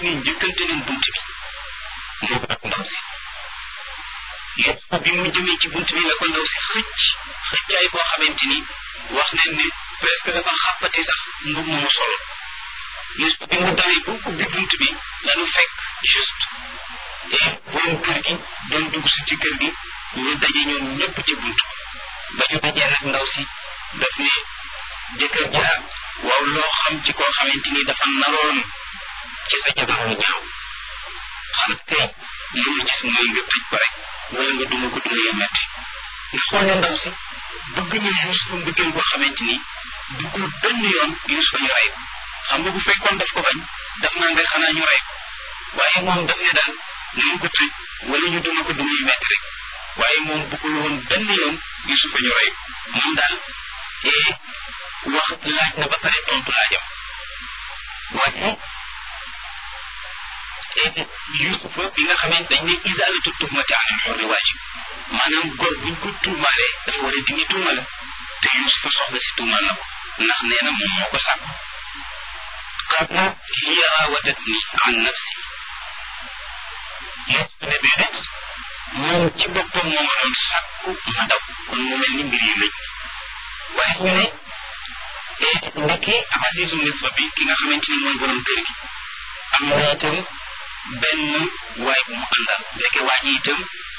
ni njëkkante leen bunt bi moo ak ndaw si yëpp bi mu jëmee ci bunt bi la ko ndaw si xëcc xëccaay boo xamante ni wax nañ ne presque dafa xàppati sax mbub mu solo juste bi mu dawee bu ubbi bunt bi lanu fekk juste et borom kër gi doon dugg si ci kër gi ñu daje ñoom ñëpp ci bunt ba ñu dajee nag ndaw si daf ne jëkkër ja waaw loo xam ci koo xamante ni dafa naroon ci sa jabar mu ñaaw xanaa kay li ma gis mooy nga tëj ko rek wala nga duma ko duma yu metti nga xool ne ndaw si bëgg ñu Yuusufa mbëggeel boo xamante ni duggul benn yoon Yuusufa ñu rey ko xam nga bu fekkoon daf ko bañ daf naa nga xanaa ñu rey ko waaye moom daf ne daal nañ ko tëj wala ñu duma ko duma yu metti rek waaye moom bëggul woon benn yoon Yuusufa ñu rey ko moom daal ee wax laaj na ba pare tontu laajam waaye Yuusufa bi nga xamante dañ ne isaalatu tuhmati anil hurri waajib maanaam góor buñ ko tuumaalee dafa war a dindi tuuma la te Yuusufa soxna si tuumaal na ko ndax nee na moom moo ko sàkk qaala hiya raawadatni an nafsi Yuusufa ne déedéet moom ci boppam moo ma doon sàkku ma daw kon mu mel ni mbir yi lëj waaye ñu ne ndekki Azizu Misra bi ki nga xamante ni mooy borom kër gi am na itam benn waay bu mu àndal ndeke waa ji itam